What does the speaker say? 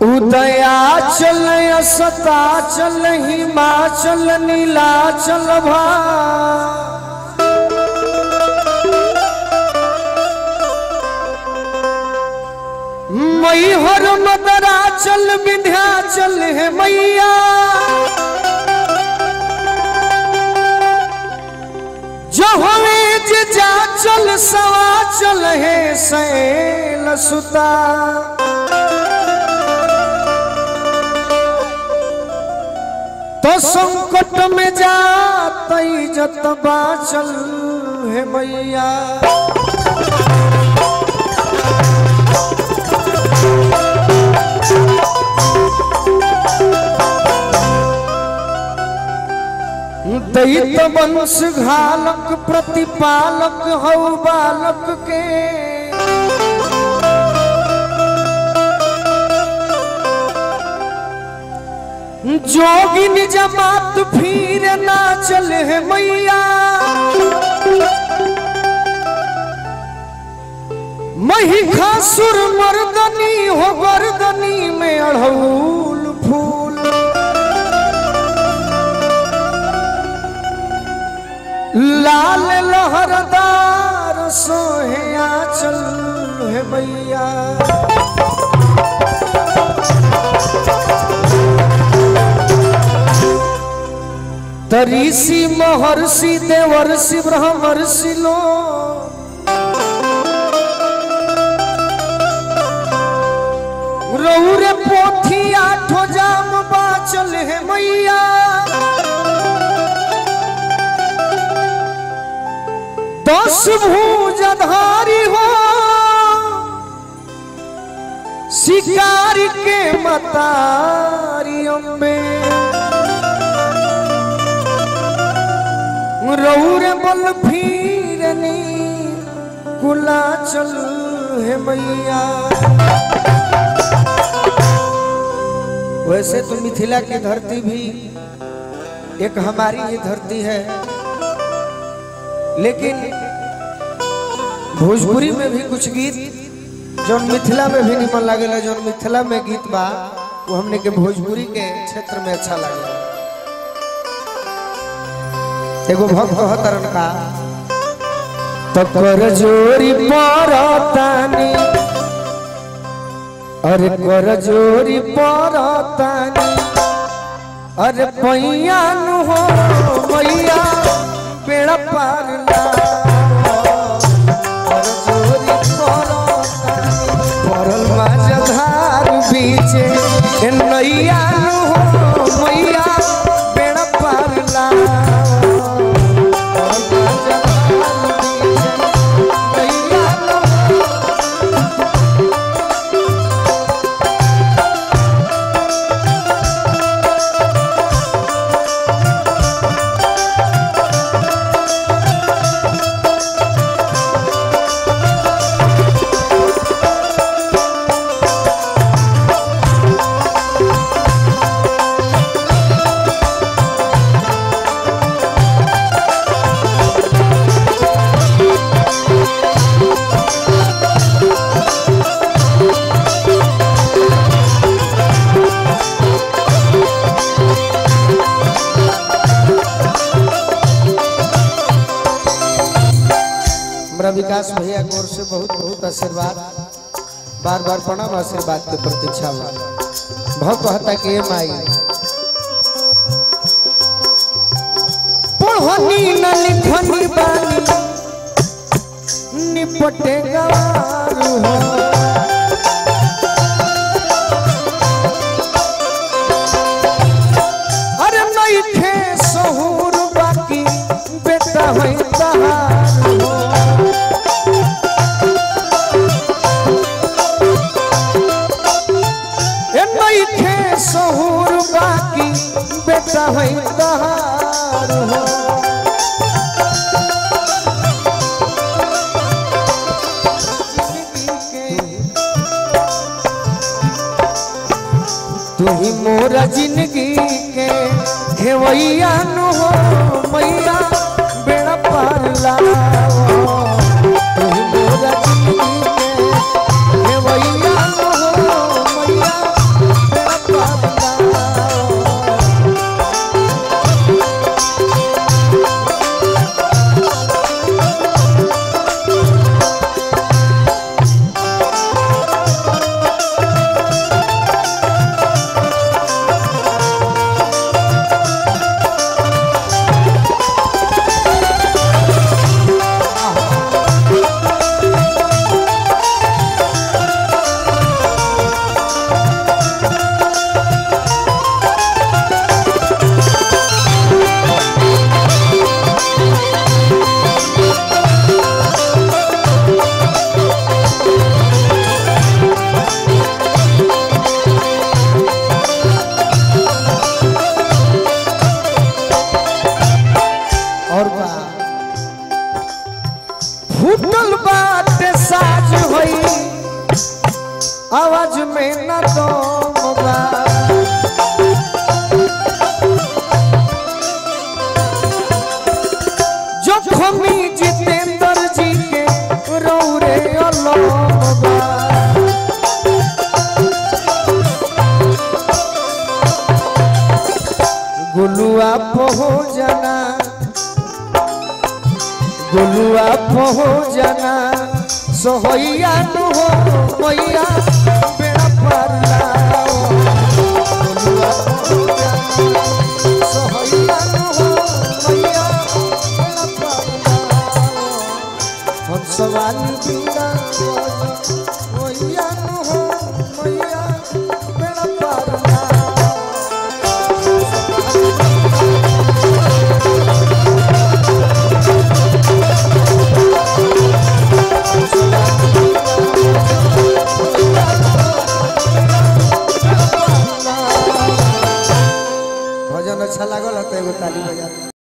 उदयाचल असताचल हिमाचल नीलाचल भा मैहर मदराचल विंध्याचल है मैया जहवे जे जा चल सवा चल है सैल सुता तो संकट में जा तई जत बाचल है मैया दैत वंश घालक प्रतिपालक हौ बालक के जोगिन जमात फिर ना चले है मैया महिषासुर मर्दनी हो गर्दनी में अड़हुल फूल लाल लहरदार सोहे आचल है मैया तरीसी महर्षि देवर्षि ब्रह्मर्षि लो रौरे पोथी आठो जाम बाचल है मैया दस भूजधारी हो शिकारी के मतारी अम्बे रौरे बल फिरनी कुला चल है मैया वैसे तो मिथिला की धरती भी एक हमारी ये धरती है लेकिन भोजपुरी में भी कुछ गीत जो मिथिला में भी निमन लागेला जो मिथिला में गीत बा वो हमने के भोजपुरी के क्षेत्र में अच्छा लागेला एगो भक्त कहतरन का तो कर जोरी परतानी अरे कर जोरी परतानी अरे पैया नु हो मैया पेड़ पार कर जोरी परतानी परल माझधार बीचे ए नैया नु हो मैया पेड़ पार ला हमरा विकास भैया की ओर से बहुत बहुत आशीर्वाद बार बार प्रणाम आशीर्वाद के प्रतीक्षा बा बहुत कहता कि ये माई पढ़नी न लिखनी बानी निपटे गवार हो अरे नहीं थे सहूर बाकी बेटा है तहार हो ए नहीं थे सहूर बाकी बेटा है तहार हो तू ही मोरा जिंदगी के हेवैया नु हो मैया बेड़ा पार लाओ तू ही मोरा जिंदगी के हेवैया नु हो मैया आवाज में न दम बा जोखमी जितेंद्र जी के रौरे अलम बा गुलुआ पहो जाना गुलुआ पहो जाना सोहैया नु हो मैया बेड़ा पर लाओ गुलुआ पहो जाना सोहैया नु हो मैया बेड़ा पर लाओ हम सवाल बिना मैया नु हो मैया बेड़ा पर लाओ भजन अच्छा लागल हत एगो ताली बजा